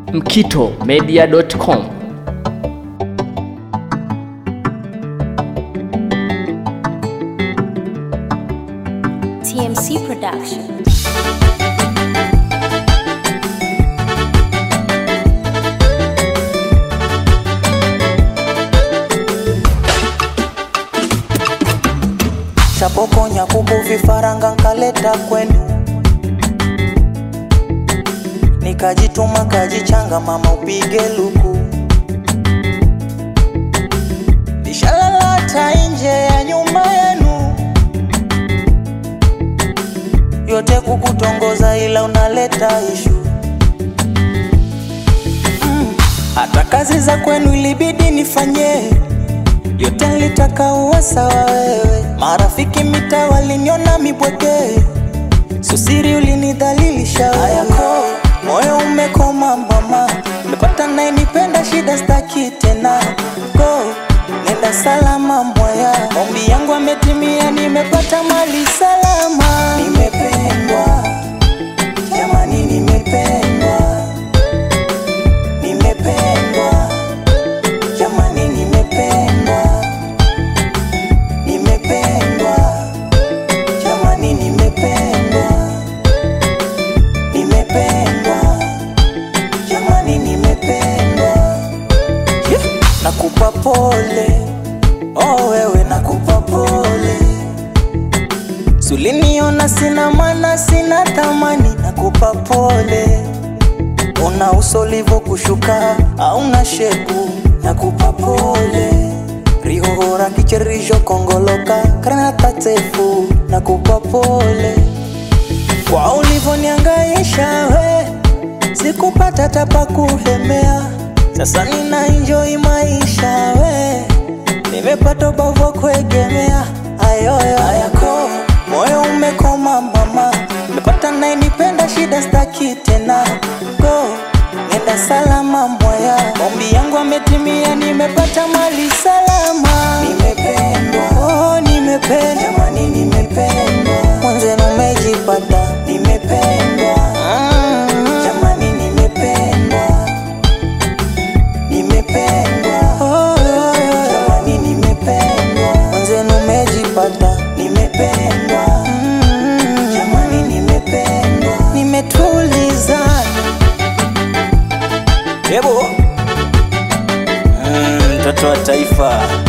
mkitomedia.com. TMC Production. shapokonya kuku vifaranga nkaleta kwenu nikajituma kajichanga mama upige luku nishalalata nje ya nyumba yenu yote kukutongoza ila unaleta ishu mm. hata kazi za kwenu ilibidi nifanyie yote nilitaka uwe sawa wewe. Marafiki mita waliniona mibwege, susiri ulinidhalilisha yako, moyo umekoma mama, nimepata nayenipenda, shida staki tena, go nenda salama mwaya, ombi yangu ametimia, nimepata mali salama, nimependwa jamani, nimependwa, nimependwa jamani, nimependwa, nimependwa, jamani, nimependwa, nimependwa, jamani, nimependwa. Yeah. Nakupa pole, oh wewe, nakupa pole. Suliniona sina maana, sina thamani, nakupa pole una uso livo kushuka auna shepu nakupa pole rihohora kicherisho kongoloka granata tefu nakupa pole kwa ulivoniangaisha we sikupata tapa kuhemea sasa nina enjoy maisha we nimepata bavo kuegemea ayoyo ayako moyo umekoma mama nimepata nayenipenda shida staki tena go nenda salama mwaya ombi yangu ametimia nimepata mali salama nimependwa oh, nimependwa jamani nimependwa mwanzenu umejipata nimependwa mm. jamani nimependwa nimependwa oh, oh, oh. jamani nimependwa mwanzenu umejipata nimependwa mm. jamani nimependwa nimetulizana Yebo. Mm, mtoto wa taifa